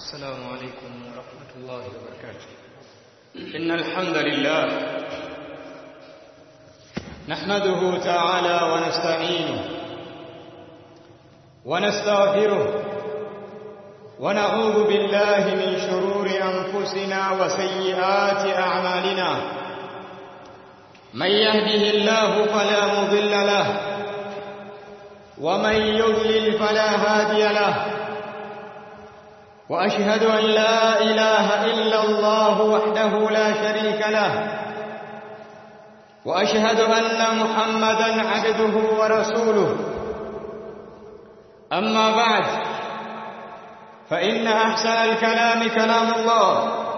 السلام عليكم ورحمة الله وبركاته إن الحمد لله نحمده تعالى ونستعينه ونستغفره ونعوذ بالله من شرور أنفسنا وسيئات أعمالنا من يهده الله فلا مضل له ومن يضلل فلا هادي له وأشهد أن لا إله إلا الله وحده لا شريك له وأشهد أن محمدا عبده ورسوله أما بعد فإن أحسن الكلام كلام الله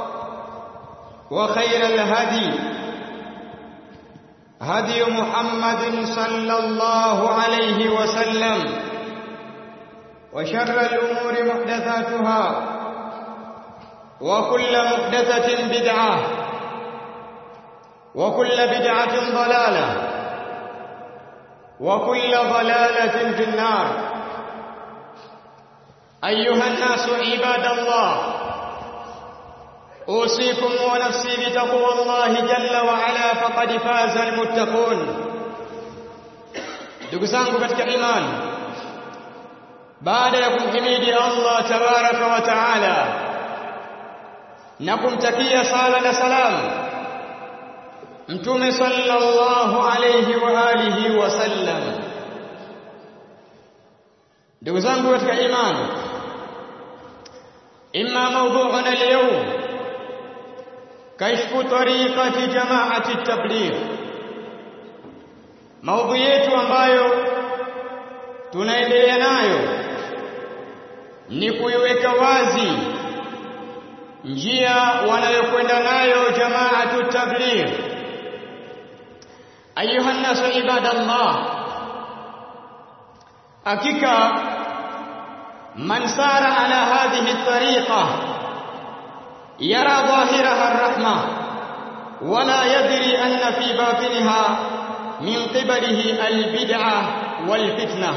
وخير الهدي هدي محمد صلى الله عليه وسلم وشر الأمور محدثاتها وكل محدثة بدعة وكل بدعة ضلالة وكل ضلالة في النار أيها الناس عباد الله أوصيكم ونفسي بتقوى الله جل وعلا فقد فاز المتقون ndugu zangu katika imani baada ya kumhimidi Allah tabaraka wa taala na kumtakia sala na salamu mtume sallallahu alayhi wa alihi wasallam ndugu zangu katika imani imma mawdu'una al-yawm kashfu tariqati jama'ati at-tabligh maudhui yetu ambayo tunaendelea nayo ni kuiweka wazi njia wanayokwenda nayo jamaatu tabligh ayuha nasu ibadallah hakika man sara ala hadhihi tariqa yara dhahiraha arrahma wala yadri anna fi batiniha min qibalihi albid'ah walfitnah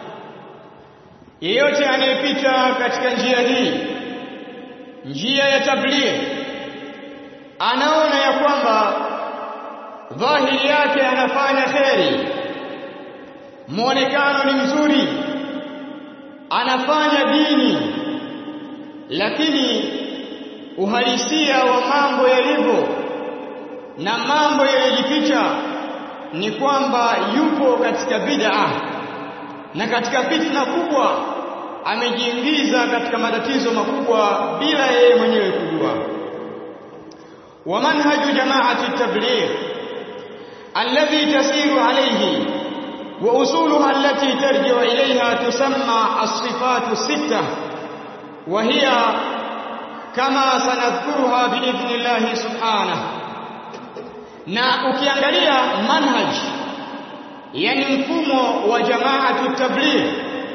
yeyote anayepita katika njia hii njia ya tabligh anaona ya kwamba dhahiri yake anafanya kheri muonekano ni mzuri anafanya dini lakini uhalisia wa mambo yalivyo na mambo yaliyojificha ni kwamba yupo katika bid'a na katika fitna kubwa amejiingiza katika matatizo makubwa bila yeye mwenyewe kujua wa manhaju jamaati tabligh alladhi tasiru alayhi wa usuluha allati tarji'u ilayha tusamma as-sifatu sittah wa hiya kama sanadhkuruha biidhnillah subhanahu na ukiangalia manhaj yani mfumo wa jamaatu tabligh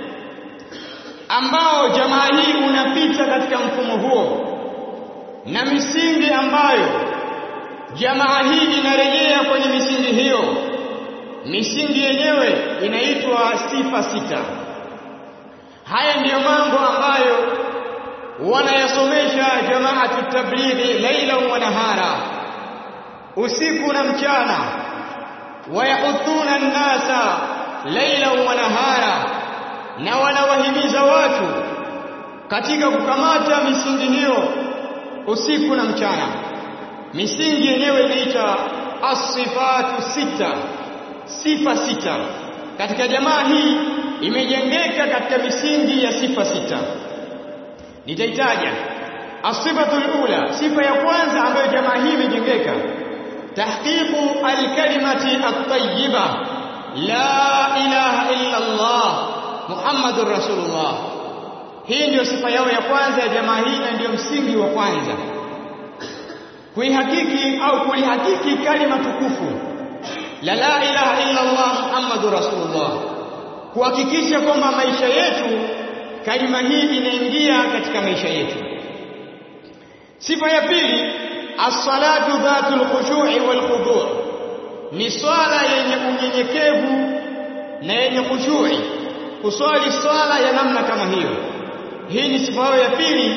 ambao jamaa hii unapita katika mfumo huo na misingi ambayo jamaa hii inarejea kwenye misingi hiyo misingi yenyewe inaitwa sifa sita haya ndiyo mambo ambayo wanayasomesha jamaatu tablighi laila wa nahara usiku na mchana wayahuthuna nnasa laila wa nahara na wanawahimiza watu katika kukamata misingi hiyo usiku na mchana misingi yenyewe inaita as-sifatu sita sifa sita katika jamaa hii imejengeka katika misingi ya sifa sita nitaitaja as-sifatu ula sifa ya kwanza ambayo jamaa hii imejengeka tahqiqu al-kalimati at-tayyiba la ilaha illa Allah Muhammadur Rasulullah. Hii ndiyo sifa yao ya kwanza ya jamaa hii na ndiyo msingi wa kwanza. Kuihakiki au kulihakiki kalima tukufu la la ilaha illa Allah Muhammadur Rasulullah. Kuhakikisha kwamba maisha yetu kalima hii inaingia katika maisha yetu. Sifa ya pili as-salatu dhatul khushu'i wal khudu' ni swala yenye unyenyekevu na yenye khushu'i kuswali swala ya namna kama hiyo hii ni sifa ya pili ya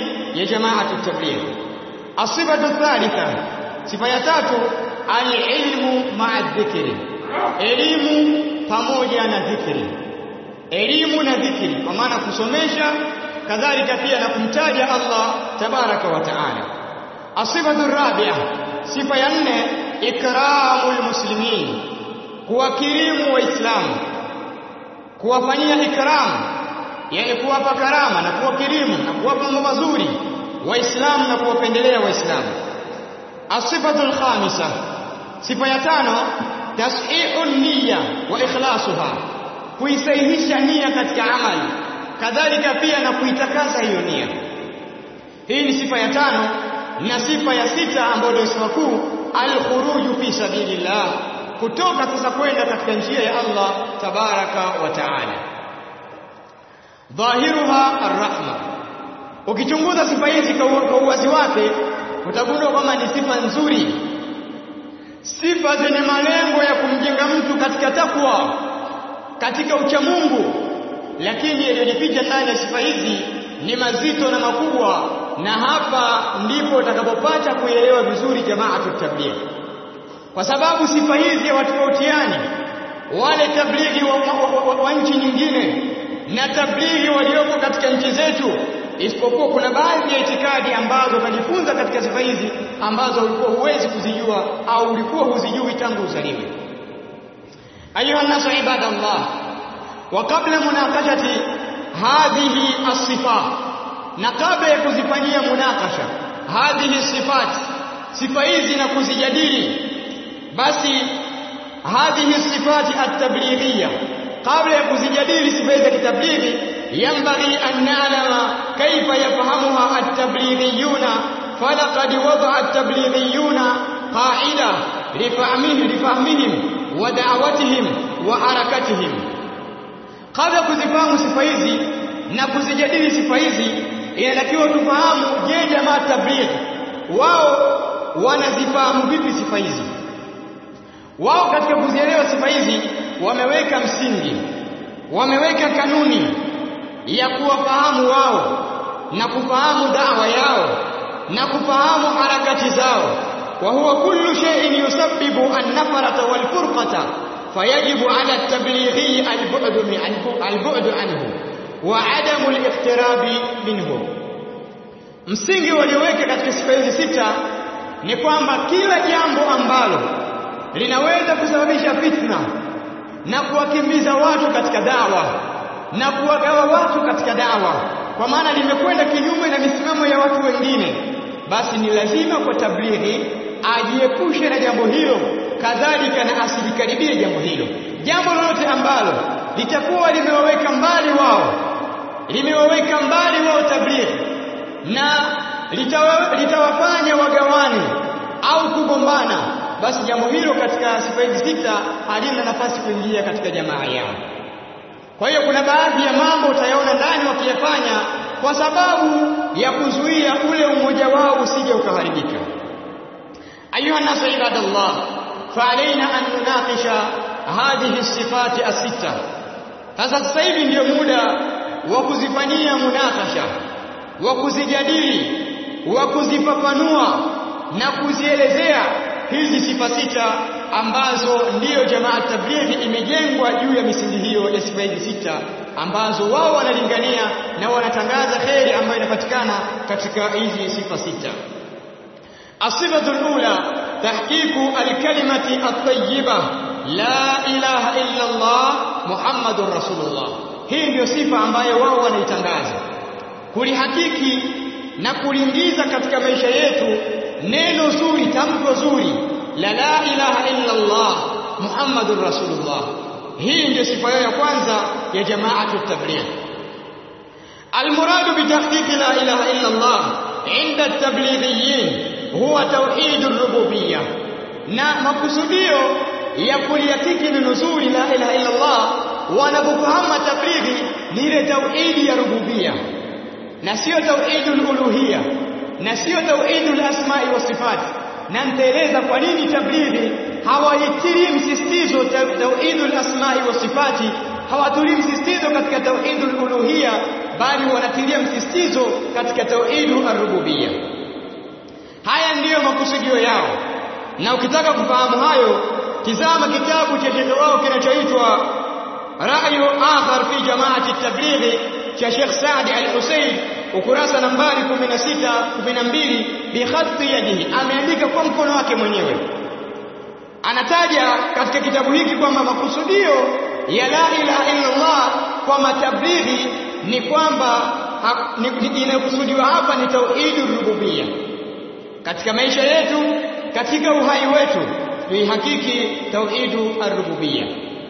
ya jamaatu tabligh asifatu thalitha sifa ya tatu alilmu ma'a dhikri elimu pamoja na dhikri elimu na dhikri kwa maana kusomesha kadhalika pia na kumtaja Allah tabaraka wa taala asifatu rabi'a sifa ya nne ikramul muslimin kuwakirimu waislamu kuwafanyia ikram yani kuwapa karama na kuwakirimu na kuwapa mambo mazuri waislamu na kuwapendelea waislamu asifatul khamisa sifa ya tano tashihu niyya wa ikhlasuha kuisahihisha nia katika amali kadhalika pia na kuitakasa hiyo nia hii ni sifa ya tano na sifa ya sita ambayo ndio sifa kuu al-khuruju fi sabilillah kutoka sasa kwenda katika njia ya Allah tabaraka wa taala dhahiruha arrahma ukichunguza sifa hizi kwa uwazi wake utagundua kwamba ni sifa nzuri sifa zenye malengo ya kumjenga mtu katika takwa katika uchamungu lakini yaliyojificha ndani ya sifa hizi ni mazito na makubwa na hapa ndipo utakapopata kuelewa vizuri jamaatu tabligh kwa sababu sifa hizi hawatofautiani wale tablighi wa, wa, wa, wa nchi nyingine na tablighi walioko katika nchi zetu isipokuwa kuna baadhi ya itikadi ambazo utajifunza katika sifa hizi ambazo ulikuwa huwezi kuzijua au ulikuwa huzijui tangu uzaliwe ayuha nasu ibadallah wa kabla munakashati hadhihi as-sifat na kabla ya kuzifanyia munakasha hadhihi sifat sifa hizi na kuzijadili basi hadhihi sifati at-tablighiyya kabla ya kuzijadili sifa hizi za kitablighi yanbaghi an na'lama kayfa yafahamuha at-tablighiyuna falaqad wada'a at-tablighiyuna qa'ida lifahmihim lifahmihim wa da'watihim wa harakatihim kabla kuzifahamu sifa hizi na kuzijadili sifa hizi inatakiwa tufahamu je jamaa tabligh wao wanazifahamu vipi sifa hizi wao katika kuzielewa sifa hizi wameweka msingi wameweka kanuni ya kuwafahamu wao na kufahamu dawa yao na kufahamu harakati zao wa huwa kullu shay'in yusabbibu an-nafarata wal-furqata fayajibu 'ala at-tablighi al-bu'd al-bu'd anhu wa 'adamu al-iqtirabi minhu msingi walioweka katika sifa hizi sita ni kwamba kila jambo ambalo linaweza kusababisha fitna na kuwakimbiza watu katika dawa na kuwagawa watu katika dawa kwa maana limekwenda kinyume na misimamo ya watu wengine basi ni lazima kwa tablighi ajiepushe na jambo hilo kadhalika na asilikaribie jambo hilo jambo lolote ambalo litakuwa limewaweka mbali wao limewaweka mbali wao tablighi na litawa, litawafanya wagawane au kugombana basi jambo hilo katika sifa hizi sita halina nafasi kuingia katika jamaa yao kwa hiyo kuna baadhi ya mambo utayaona ndani wakiyafanya kwa sababu ya kuzuia ule umoja wao usije ukaharibika ayuha nasu ibadallah faalaina an nunaqisha hadhihi sifati asita sasa sasa hivi ndio muda wa kuzifanyia munakasha wa kuzijadili wa kuzifafanua na kuzielezea hizi sifa sita ambazo ndiyo jamaa tablighi imejengwa juu ya misingi hiyo ya sifa hizi sita ambazo wao wanalingania na wanatangaza kheri ambayo inapatikana katika hizi sifa sita الصفة الأولى تحقيق الكلمة الطيبة لا إله إلا الله محمد رسول الله hii ndio sifa ambayo wao wanaitangaza kulihakiki na kuliingiza katika maisha yetu neno zuri tamko zuri la la ilaha illa Allah Muhammadur Rasulullah hii ndio sifa ya kwanza ya jamaatu tabligh المراد بتحقيق لا إله إلا الله عند التبليغيين هو توحيد الربوبية na makusudio ya kulihakiki neno zuri la ilaha illa Allah wanapofahamu tablighi ni ile tauhidi ya rububia na sio tauhidul uluhia na sio tauhidul asma'i wa sifat na nitaeleza kwa nini tablighi hawaitilii msisitizo tauhidul asma'i wa sifati hawatulii msisitizo katika tauhidul uluhia bali wanatilia msisitizo katika tauhidu ar-rububia haya ndiyo makusudio yao na ukitaka kufahamu hayo tizama kitabu cha shekhe wao kinachoitwa ra'yu akhar fi jama'ati at-tabligh cha Sheikh Saad Al-Husayn ukurasa nambari 16 12 bi khatti yadihi ameandika kwa mkono wake mwenyewe anataja katika kitabu hiki kwamba makusudio ya la ilaha illa Allah kwa matablighi ni kwamba inayokusudiwa hapa ni tauhidur rububia katika maisha yetu katika uhai wetu tuihakiki tauhidu ar-rububia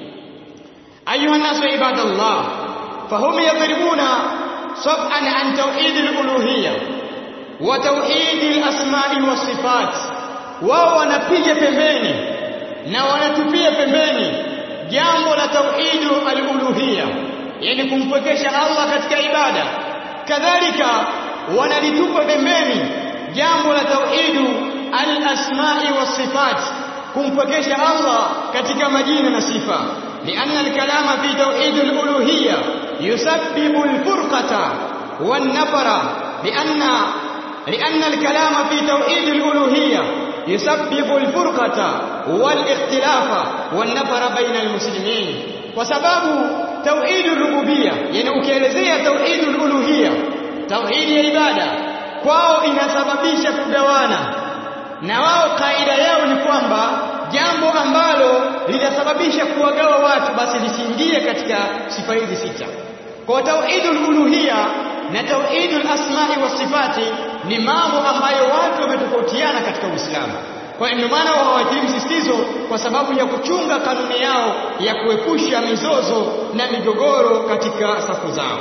ayuha nasu ibadallah fahum yadribuna sab'an an tauhid al-uluhiyya wa tauhid al-asma'i was-sifat wao wanapiga pembeni na wanatupia pembeni jambo la tauhidu al-uluhiyya yani kumpwekesha Allah katika ibada kadhalika wanalitupa pembeni jambo la tauhidu al-asma'i was-sifat kumpwekesha Allah katika majina na sifa لأن الكلام في توحيد الألوهية يسبب الفرقة والنفر لأن لأن الكلام في توحيد الألوهية يسبب الفرقة والاختلاف والنفر بين المسلمين وسبب توحيد الربوبية يعني ukielezea توحيد الألوهية توحيد العبادة kwao inasababisha kugawana na wao kaida yao ni kwamba jambo ambalo litasababisha kuwagawa watu basi lisiingie katika sifa hizi sita kwa tauhidul uluhia na tauhidul asma'i was sifati ni mambo ambayo watu wametofautiana katika Uislamu kwa hiyo maana hawatii msisitizo kwa sababu ya kuchunga kanuni yao ya kuepusha mizozo na migogoro katika safu zao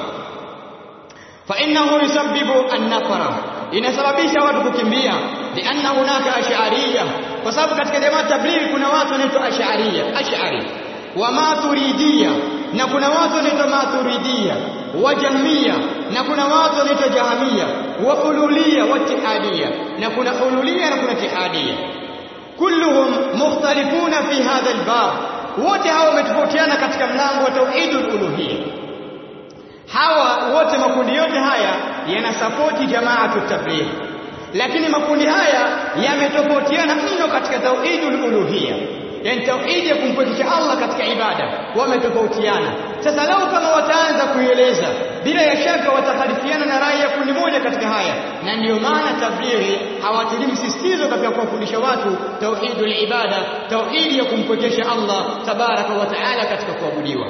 fa innahu yusabbibu an-nafara inasababisha watu kukimbia lianna hunaka ash'ariyya kwa sababu katika jamaa tablighi kuna watu wanaitwa ash'ariyya ash'ari wa maturidiyya na kuna watu wanaitwa maturidiyya wa jahmiyya na kuna watu wanaitwa jahamiyya wa ululiyya wa tihadiyya na kuna ululiyya na kuna tihadiyya kulluhum mukhtalifuna fi hadha albab wote hawa wametofautiana katika mlango wa tauhidul uluhiyya hawa wote makundi yote haya yanasapoti jamaatu tabligh lakini makundi haya yametofautiana mno katika tauhidul uluhiyya yani tauhidi ya kumpwekesha Allah katika ibada wametofautiana sasa lau kama wataanza kuieleza bila ya shaka watakhalifiana na rai ya kundi moja katika haya na ndiyo maana tablighi hawatilii msisitizo katika kuwafundisha watu tauhidul ibada tauhidi ya kumpwekesha Allah tabaraka wa taala katika kuabudiwa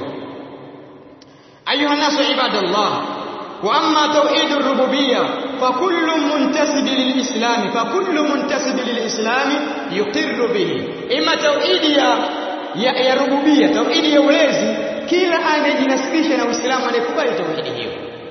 أيها الناس عباد الله وأما توحيد الربوبية فكل منتسب للإسلام فكل منتسب للإسلام يقر به إما توحيد يا يا, يا ربوبية توحيد يا ولezi kila anayejinasibisha na Uislamu anayekubali tauhidi hiyo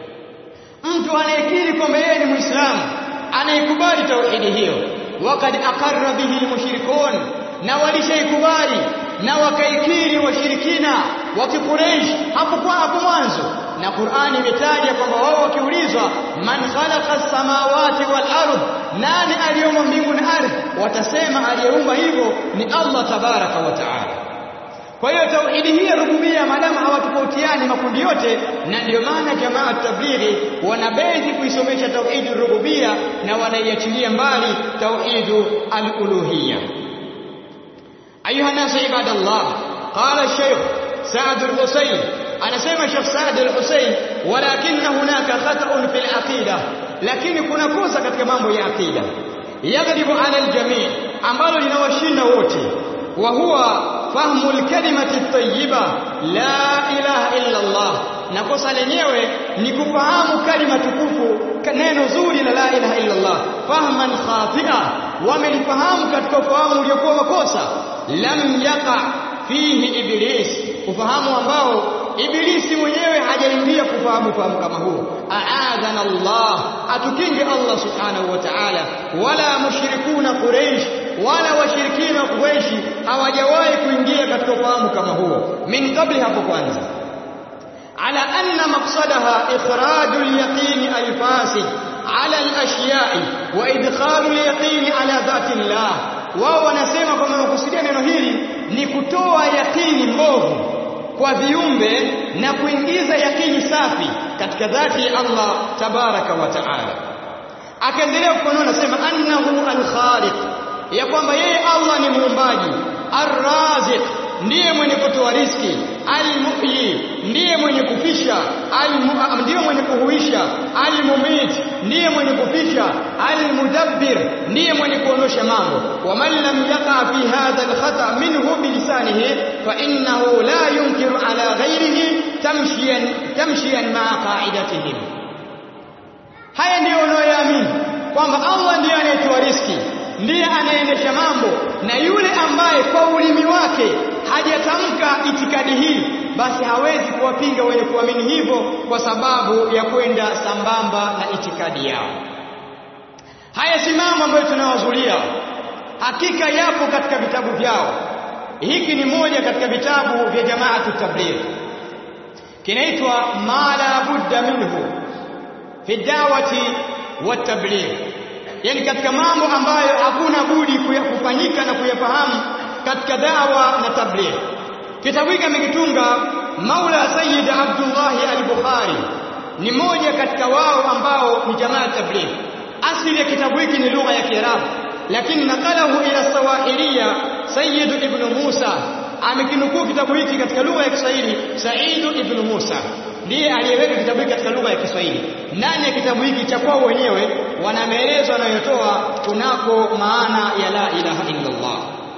mtu anayekiri kwamba yeye ni Muislamu anayekubali tauhidi hiyo wakad aqarra bihi almushrikun na walishaikubali na wakaikiri washirikina wa Quraysh hapo kwa hapo mwanzo na Qur'ani imetaja kwamba wao wakiulizwa man khalaqa as-samawati wal ard nani aliyeumba mbingu na ardhi watasema aliyeumba hivyo ni Allah tabaraka wa taala kwa hiyo tauhidi hii ya rububia maadamu hawatofautiani makundi yote na ndio maana jamaa tablighi wanabezi kuisomesha tauhidi rububia na wanaiachilia mbali tauhidu al-uluhiyya أيها الناس عباد الله قال الشيخ سعد الحسين أنا سيما الشيخ سعد الحسين ولكن هناك خطأ في العقيدة لكن كنا كوسا katika mambo ya akida يغلب على الجميع ambalo linawashinda wote وهو فهم الكلمة الطيبة لا إله إلا الله na kosa lenyewe ni kufahamu kalima tukufu neno zuri la la ilaha illa Allah fahman khatia wamelifahamu katika ufahamu uliokuwa makosa lam yaqa fihi iblis ufahamu ambao ibilisi mwenyewe hajaingia kufahamu fahamu kama huo aadhana Allah atukinge Allah subhanahu wa ta'ala wala mushrikuna quraish wala washirikina quraish hawajawahi kuingia katika ufahamu kama huo min kabli hapo kwanza على أن مقصدها إخراج اليقين الفاسد على الأشياء وإدخال اليقين على ذات الله wao wanasema kwamba makusudia neno hili ni kutoa yakini mbovu kwa viumbe na kuingiza yakini safi katika dhati ya Allah tabaraka wa taala akaendelea kufanua nasema annahu al-khaliq ya kwamba yeye Allah ni muumbaji ar-raziq ndiye mwenye kutoa riski al-muhyi ndiye mwenye kufisha ndiye mwenye kuhuisha al-mumit ndiye mwenye kufisha al-mudabbir ndiye mwenye kuondosha mambo wa man lam yaqa fi hadha al-khata minhu bilisanihi fa innahu la yunkiru ala ghayrihi tamshiyan tamshiyan ma'a qa'idatihim haya ndiyo unayoamini kwamba Allah ndiye anayetoa riski ndiye anaendesha mambo na yule ambaye kwa ulimi wake hajatamka itikadi hii basi hawezi kuwapinga wenye kuamini hivyo kwa sababu ya kwenda sambamba na itikadi yao haya si mambo ambayo tunawazulia hakika yapo katika vitabu vyao hiki ni moja katika vitabu vya jamaatu tabligh kinaitwa ma la budda minhu fi dawati wa tabligh yani katika mambo ambayo hakuna budi kufanyika na kuyafahamu katika dawa na tabligh kitabu hiki amekitunga Maula Sayyid Abdullah al-Bukhari ni moja katika wao ambao ni jamaa tabligh asili ya kitabu hiki ni lugha ya Kiarabu lakini nakalahu ila Swahiliya Sayyid Ibn Musa amekinukuu kitabu hiki katika lugha ya Kiswahili Said Ibn Musa ndiye aliyeweka kitabu hiki katika lugha ya Kiswahili ndani ya kitabu hiki cha kwao wenyewe wana maelezo wanayotoa kunako maana ya la ilaha illa Allah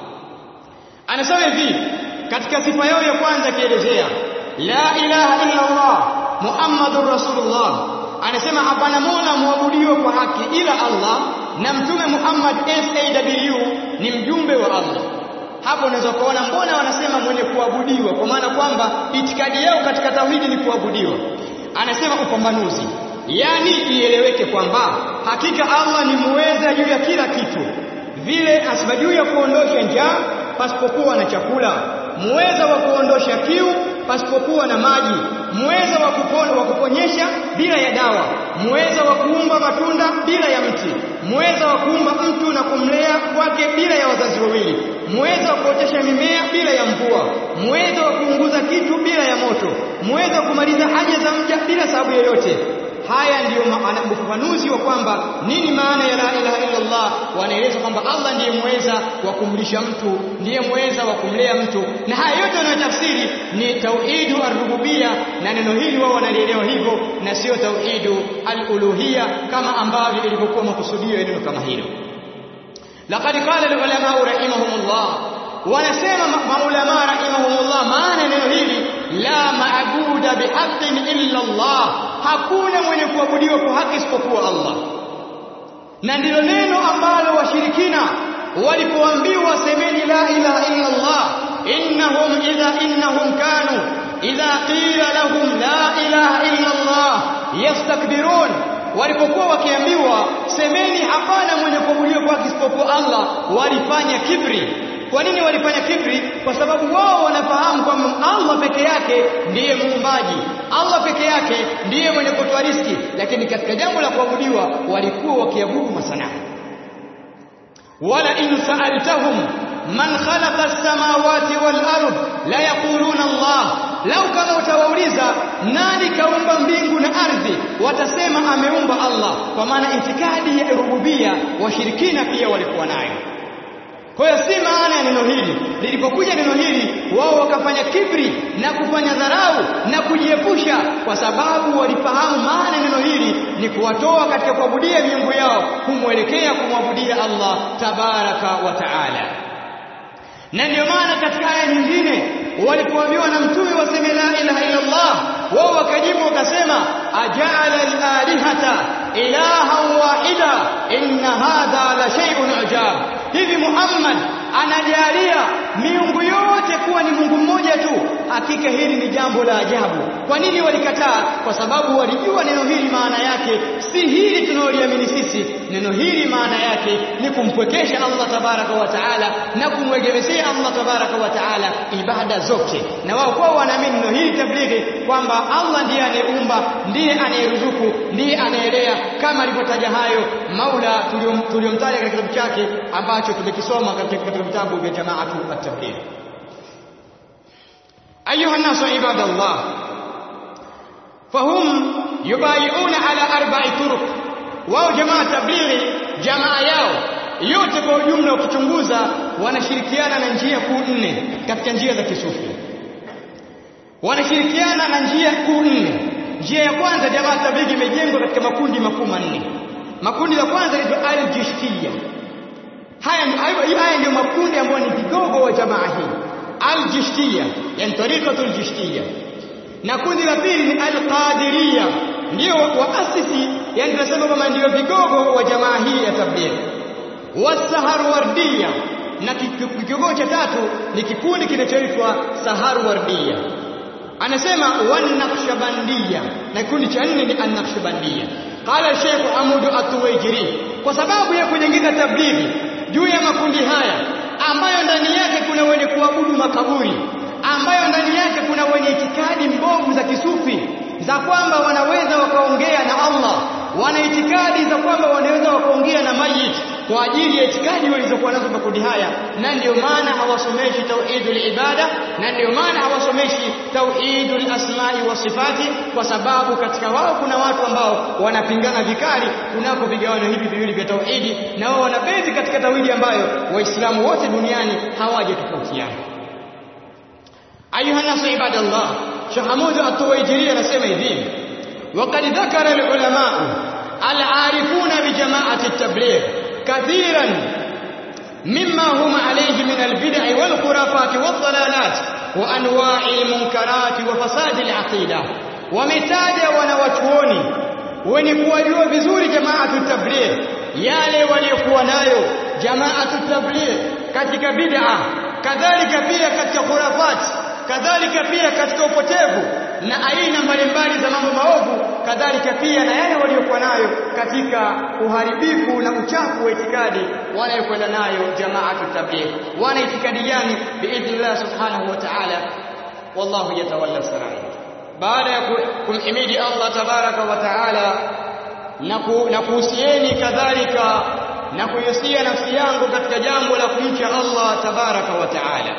anasema hivi katika sifa yao ya kwanza akielezea la ilaha illa Allah Muhammadur Rasulullah anasema hapana mola muabudiwa kwa haki ila Allah na mtume Muhammad SAW ni mjumbe wa Allah hapo unaweza kuona mbona wanasema mwenye kuabudiwa kwa maana kwamba itikadi yao katika tauhidi ni kuabudiwa anasema upambanuzi yani ieleweke kwamba hakika Allah ni muweza juu ya kila kitu vile asiba juu ya kuondosha njaa pasipokuwa na chakula muweza wa kuondosha kiu pasipokuwa na maji muweza wa kupona wa kuponyesha bila ya dawa muweza wa kuumba matunda bila ya mti muweza wa kuumba mtu na kumlea kwake bila ya wazazi wawili muweza wa kuotesha mimea bila ya mvua muweza wa kuunguza kitu bila ya moto muweza wa kumaliza haja za mja bila sababu yoyote haya ndiyo ufafanuzi wa kwamba nini maana ya la ilaha illa Allah wanaeleza kwamba Allah ndiye mweza wa kumlisha mtu ndiye mweza wa kumlea mtu na haya yote wanayotafsiri ni tauhidu ar-rububiyya na neno hili wao wanalielewa hivyo na sio tauhidu al-uluhiyya kama ambavyo ilivyokuwa makusudio ya neno kama hilo laqad qala al-ulama rahimahumullah wanasema maulama rahimahumullah maana neno hili la maabuda bihaqqin illa Allah hakuna mwenye kuabudiwa kwa haki isipokuwa Allah na ndilo neno ambalo washirikina walipoambiwa semeni la ilaha illa Allah innahum idha innahum kanu idha qila lahum la ilaha illa Allah yastakbirun walipokuwa wakiambiwa semeni hapana mwenye kuabudiwa kwa haki isipokuwa Allah walifanya kibri kwa nini walifanya kibri kwa sababu wao wanafahamu kwamba Allah peke yake ndiye muumbaji Allah peke yake ndiye mwenye kutoa riski lakini katika jambo la kuabudiwa walikuwa wakiabudu masanamu wala in sa'altahum man khalaqa as-samawati wal ard la yaquluna Allah lau kama utawauliza nani kaumba mbingu na ardhi watasema ameumba Allah kwa maana itikadi ya rububia washirikina pia walikuwa nayo kwa hiyo si maana ya neno hili. Lilipokuja neno hili, wao wakafanya kibri na kufanya dharau na kujiepusha, kwa sababu walifahamu maana neno hili ni kuwatoa katika kuabudia miungu yao, kumwelekea kumwabudia Allah tabaraka wa taala. Na ndio maana katika aya nyingine walipoambiwa na mtume waseme la ilaha illa Allah, wao wakajibu wakasema, ajala al-alihata ilahan wahida inna hadha la shay'un ajab hivi Muhammad anajalia miungu yote kuwa ni Mungu mmoja tu hakika hili ni jambo la ajabu kwa nini walikataa kwa sababu walijua neno hili maana yake si hili tunaloliamini sisi neno hili maana yake ni kumpwekesha Allah tabaraka wa taala na kumwegemezea Allah tabaraka wa taala ibada zote na wao kwao wanaamini neno hili tablighi kwamba Allah ndiye anayeumba ndiye anayeruzuku ndiye anaelea kama alivyotaja hayo Maula tuliyomtaja katika kitabu chake ambacho tumekisoma katika vitabu vya jamaatu at-tabligh ayuha nasu ibadallah fahum yubayiuna ala arba'i turuq wao jamaa tablighi jamaa yao yote kwa ujumla ukichunguza wanashirikiana na njia kuu nne katika njia za kisufi wanashirikiana na njia kuu nne njia ya kwanza jamaa tablighi imejengwa katika makundi makuu manne makundi ya kwanza ni al-jishtiya haya haya ndio makundi ambayo ni vigogo wa jamaa hii al-jishtiya yani tariqatul jishtiya na kundi la pili ni al-qadiriya ndio waasisi yani tunasema kama ndio vigogo wa jamaa hii ya tablighi wasaharwardia na kigogo cha tatu ni kikundi kinachoitwa saharwardia anasema wanaqshbandia na kikundi cha nne ni annaqshbandia qala Sheikh Amudu Atuwaijiri kwa sababu ya kujenga tablighi juu ya makundi haya ambayo ndani yake kuna wenye kuabudu makaburi ambayo ndani yake kuna wenye itikadi mbovu za kisufi za kwamba wanaweza wakaongea na Allah wana itikadi za kwamba wanaweza wakaongea na mayit kwa ajili ya itikadi walizokuwa nazo makundi haya na ndio maana hawasomeshi tauhidul ibada na ndio maana hawasomeshi tauhidul asma'i wa sifati kwa sababu katika wao kuna watu ambao wanapingana vikali kunako vigawano hivi viwili vya tauhidi na wao wanabezi katika tauhidi ambayo waislamu wote duniani hawajatofautiana ayuha nasu ibadallah shahamudu at-tuwaijiri anasema hivi وقد ذكر العلماء العارفون بجماعة التبليغ كثيرا مما هم عليه من البدع والخرافات والضلالات وأنواع المنكرات وفساد العقيدة ومتاجا ونواتوني ونكواجوا vizuri jamaatu tabligh yale waliokuwa nayo jamaatu tabligh katika bid'a kadhalika pia katika khurafat kadhalika pia katika upotevu na aina mbalimbali za mambo maovu kadhalika pia na yale waliokuwa nayo katika uharibifu na uchafu wa itikadi wanayokwenda nayo jamaatu tabligh wana itikadi gani biidhnillah subhanahu wa ta'ala wallahu yatawalla sarai baada ya kumhimidi Allah tabaraka wa taala na kuhusieni kadhalika na kuhusia nafsi yangu katika jambo la kumcha Allah tabaraka wa taala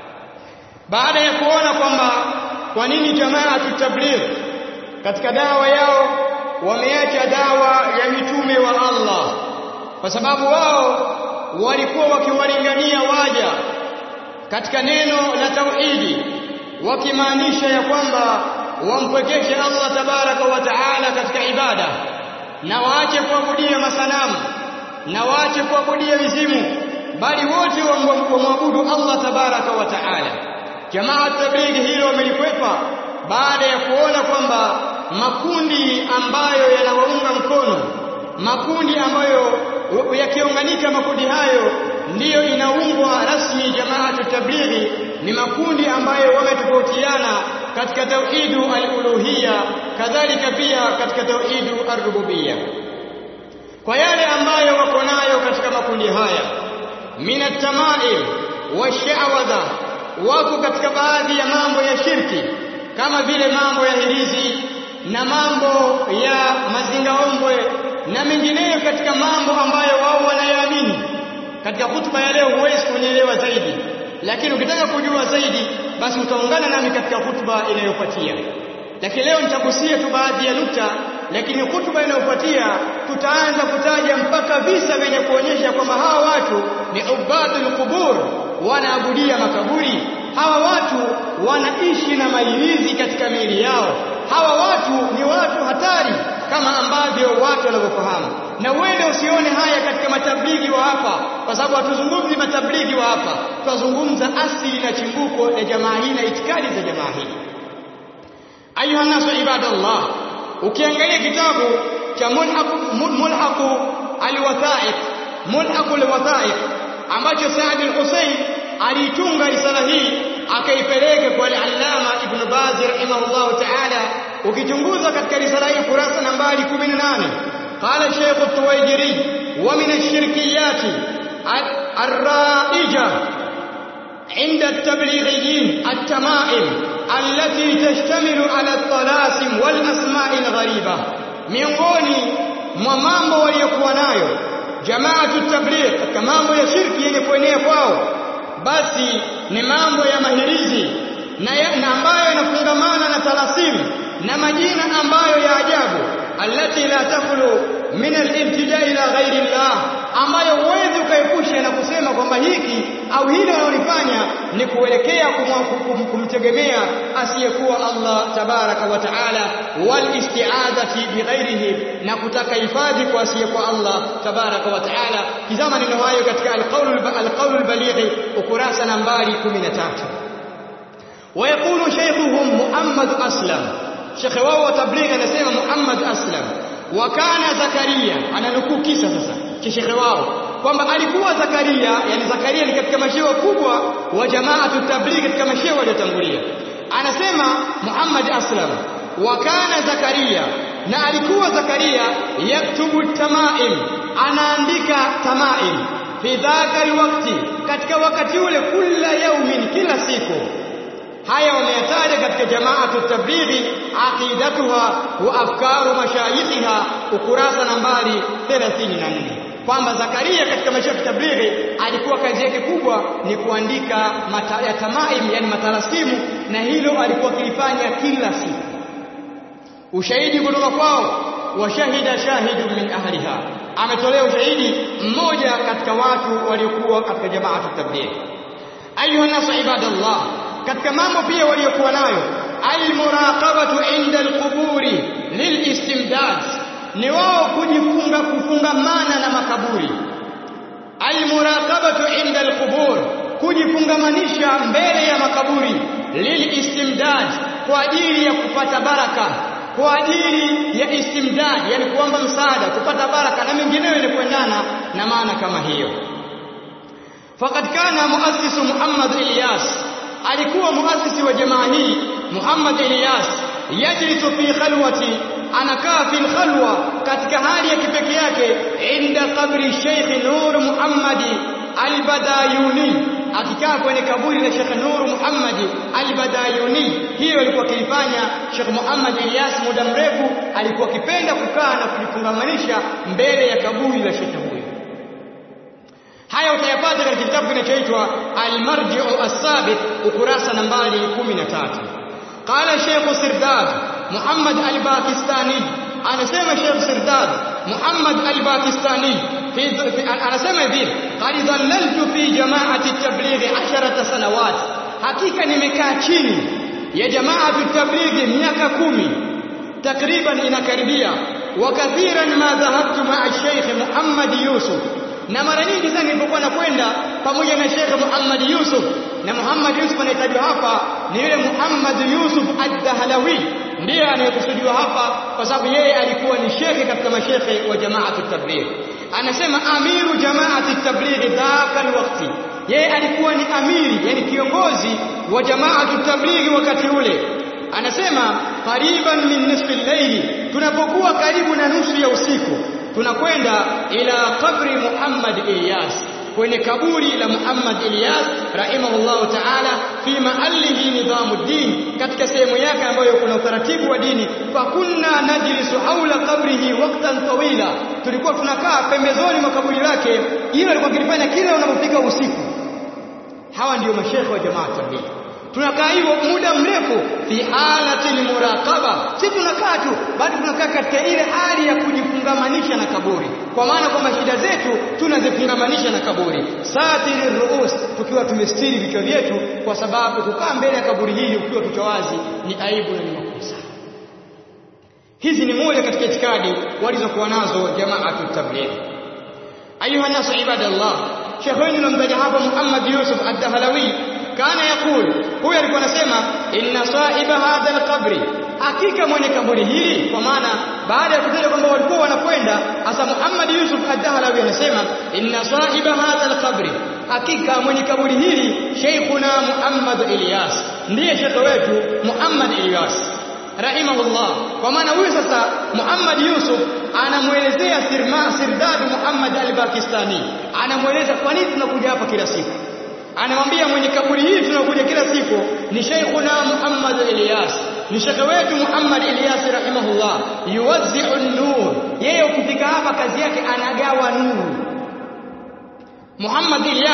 baada ya kuona kwamba kwa nini jamaa tutabligh katika dawa yao wameacha dawa ya mitume wa Allah kwa sababu wao walikuwa wakiwalingania waja katika neno la tauhidi wakimaanisha ya kwamba wampwekeshe Allah tabaraka wa taala katika ibada na waache kuabudia masanamu na waache kuabudia mizimu bali wote wamwabudu Allah tabaraka wa taala jamaa tablighi hilo wamelikwepa baada ya kuona kwamba makundi ambayo yanawaunga mkono makundi ambayo yakiunganika makundi hayo ndiyo inaungwa rasmi jamaa tablighi ni makundi ambayo wametofautiana katika tauhidu al-uluhiyya kadhalika pia katika tauhidu ar-rububiyya kwa yale ambayo wako nayo katika makundi haya minat tamaim wa sha'wadha wako katika baadhi ya mambo ya shirki kama vile mambo ya hirizi na mambo ya mazingaombwe na mengineyo katika mambo ambayo wao wanayaamini katika hutuba ya leo huwezi kunyelewa zaidi lakini ukitaka kujua zaidi basi utaungana nami katika hutuba inayofuatia lakini leo nitagusia tu baadhi ya nukta lakini hutuba inayofuatia tutaanza kutaja mpaka visa vyenye kuonyesha kwamba hawa watu ni ubadul qubur wanaabudia makaburi hawa watu wanaishi na mailizi katika miili yao hawa watu ni watu hatari kama ambavyo watu wanavyofahamu na uende usione haya katika matablighi wa hapa kwa sababu hatuzungumzi matablighi wa hapa tunazungumza asili na chimbuko la jamaa hii na itikadi za jamaa hii ayuha nasu ibadallah ukiangalia kitabu cha mulhaqu alwathaiq mulhaqu alwathaiq ambacho Saad al-Husayn alitunga risala hii akaipeleka kwa al-Allama Ibn Baz rahimahullah ta'ala ukichunguza katika risala hii kurasa nambari 18 قال الشيخ الطويجري ومن الشركيات الرائجة عند التبليغيين التمائم التي تشتمل على الطلاسم والأسماء الغريبة miongoni mwa mambo waliokuwa nayo jamaatu tabligh katika mambo ya shirki yenye kuenea kwao basi ni mambo ya mahirizi na, ya, na ambayo inafungamana na talasimu na majina ambayo ya ajabu allati la takhlu min al-ibtida ila ghairi Allah ambayo huwezi ukaepusha na kusema kwamba hiki au hili wanalofanya ni kuelekea kumtegemea asiyekuwa Allah tabaraka wa taala wal isti'adati bighairihi na kutaka hifadhi kwa asiyekuwa Allah tabaraka wa taala kizama neno hayo katika al-qawl al-qawl al-baligh ukurasa nambari 13 ويقول شيخهم محمد أسلم شيخ wao tabligh anasema Muhammad Aslam wakana Zakaria ananukuu kisa sasa cha shekhe wao kwamba alikuwa Zakaria yani Zakaria ni katika mashehe kubwa wa jamaatu tabligh katika mashehe waliotangulia anasema Muhammad Aslam wakana Zakaria na alikuwa Zakaria yaktubu tamaim anaandika tamaim fi dhaka alwaqti katika wakati ule kila yaumin kila siku haya wameyataja katika jamaatu tablighi aqidatuha wa afkaru mashayikhiha ukurasa nambari 34 kwamba Zakaria katika maisha ya tablighi alikuwa kazi yake kubwa ni kuandika mata, ya tamaim yani matalasimu na hilo alikuwa kilifanya kila siku ushahidi kutoka kwao washahida shahidu min ahliha ametolea ushahidi mmoja katika watu waliokuwa katika jamaatu tablighi ayuha nasu ibadallah katika mambo pia waliokuwa nayo almuraqabatu inda alquburi lilistimdad ni wao kujifunga kufungamana na makaburi almuraqabatu inda alqubur kujifungamanisha mbele ya makaburi lilistimdad kwa ajili ya kupata baraka kwa ajili ya istimdad yani kuomba msaada kupata baraka na mengineyo ili kuendana na maana kama hiyo faqad kana muassisu Muhammad Ilyas alikuwa muasisi wa jamaa hii Muhammad Ilyas yajlisu fi khalwati anakaa fi khalwa katika hali ya kipekee yake inda kabri Sheikh Nur Muhammad Al-Badayuni akikaa kwenye kaburi la Sheikh Nur Muhammad Al-Badayuni hiyo alikuwa akifanya Sheikh Muhammad Ilyas muda mrefu alikuwa akipenda kukaa na kujifungamanisha mbele ya kaburi la Sheikh huyo haya utayapata katika kitabu kinachoitwa Al-Marji'u As-Sabit ukurasa nambari 13 qala Sheikh Sirdad Muhammad Al-Pakistani anasema Sheikh Sirdad Muhammad Al-Pakistani anasema hivi qad dhallaltu fi jama'ati at-tabligh 10 sanawat hakika nimekaa chini ya jama'atu at-tabligh miaka kumi takriban inakaribia wa kathiran ma dhahabtu ma'a Sheikh Muhammad Yusuf na mara nyingi sana nilipokuwa nakwenda pamoja na Sheikh Muhammad Yusuf na Muhammad Yusuf anayetajwa hapa ni yule Muhammad Yusuf Ad-Dahlawi ndiye anayekusudiwa hapa kwa sababu yeye alikuwa ni shekhe katika mashekhe wa jamaatu tabligh anasema amiru jamaati tabligh dhaka alwaqti yeye alikuwa ni amiri yani kiongozi wa jamaatu tabligh wakati ule anasema qariban min nisfi al-layli tunapokuwa karibu na nusu ya usiku tunakwenda ila kabri Muhammad Ilyas kwenye kaburi la Muhammad Ilyas rahimahullahu ta'ala fi mahallihi nidhamuddin katika sehemu yake ambayo kuna utaratibu wa dini fa kunna najlisu haula qabrihi waqtan tawila tulikuwa tunakaa pembezoni mwa kaburi lake hilo alikuwa kilifanya kila unapofika usiku hawa ndio mashekhe wa jamaa tabligh tunakaa hivyo muda mrefu fi halati muraqaba si tunakaa tu bali tunakaa katika ile hali ya kujifungamanisha na kaburi kwa maana kwamba shida zetu tunazifungamanisha na kaburi satiri ruus tukiwa tumestiri vichwa vyetu kwa sababu kukaa mbele ya kaburi hili ukiwa kichwa wazi ni aibu na ni makosa hizi ni moja katika itikadi walizokuwa nazo jamaatu tabligh ayuha nasu ibadallah shekhe wenu namtaja hapa Muhammad Yusuf ad-Dahlawi kana yakul huyu alikuwa anasema inna sahiba hadha alqabri hakika mwenye kaburi hili kwa maana baada ya kutaja kwamba walikuwa wanakwenda hasa Muhammad Yusuf ad-Dahlawi anasema inna sahiba hadha alqabri hakika mwenye kaburi hili Sheikhuna Muhammad Ilyas ndiye shekhe wetu Muhammad Ilyas rahimahullah kwa maana huyu sasa Muhammad Yusuf anamuelezea sirma sirdad Muhammad al-Pakistani anamueleza kwa nini tunakuja hapa kila siku anamwambia mwenye kaburi hii tunakuja kila siku ni Sheikhuna Muhammad Ilyas ni shekhe wetu Muhammad Ilyas rahimahullah yuwazzi'u an-nur yeye ukifika hapa kazi yake anagawa nuru Muhammad Ilyas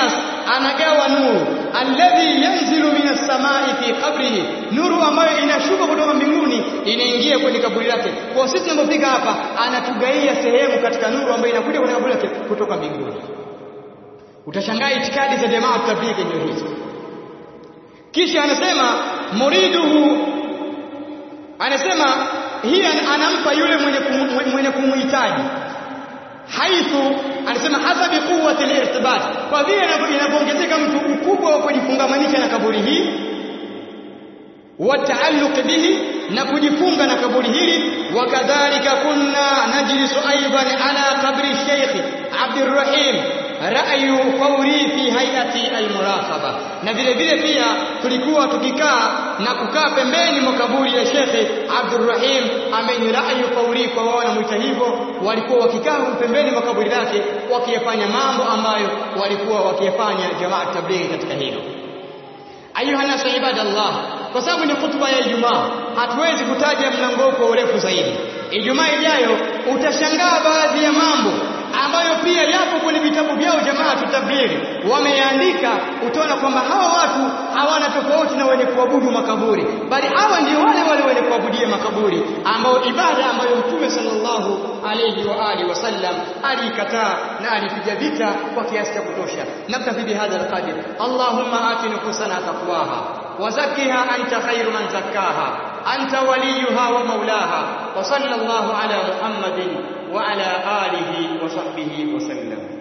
anagawa nuru alladhi yanzilu minas samai fi qabrihi nuru ambayo inashuka kutoka mbinguni inaingia kwenye kaburi lake kwa sisi tunapofika hapa anatugaia sehemu katika nuru ambayo inakuja kwenye kaburi lake kutoka mbinguni utashangaa itikadi za jamaa tablighi ndio hizo kisha anasema muriduhu anasema hii anampa yule mwenye kumu, mwenye kumuhitaji haithu anasema hasabi quwwati al-irtibat kwa vile inapoongezeka mtu ukubwa wa kujifungamanisha na kaburi hii wa taalluq bihi na kujifunga na kaburi hili wakadhalika kunna najlisu aidan ala qabri Sheikh Abdurrahim ra'yu fawri fi hayati al-muraqaba na vile vile pia tulikuwa tukikaa na kukaa pembeni mwa kaburi ya Sheikh Abdurrahim ambaye ni ra'yu fawri kwa wao wanamuita hivyo walikuwa wakikaa pembeni mwa kaburi lake wakiyafanya mambo ambayo walikuwa wakiyafanya jamaa tablighi katika hilo ayuha nasu ibadallah kwa sababu ni hutuba ya Ijumaa hatuwezi kutaja mlango kwa urefu zaidi Ijumaa ijayo utashangaa baadhi ya mambo ambayo pia yapo kwenye vitabu vyao jamaa tutabiri wameandika utaona kwamba hawa watu hawana tofauti na wenye kuabudu makaburi bali hawa ndio wale wale wenye kuabudia makaburi ambao ibada ambayo mtume sallallahu alayhi wa alihi wasallam alikataa na alipiga vita kwa kiasi cha kutosha naktafi bihadha alqadir allahumma ati nufusana taqwaha وزكها أنت خير من زكاها أنت وليها ومولاها وصلى الله على محمد وعلى آله وصحبه وسلم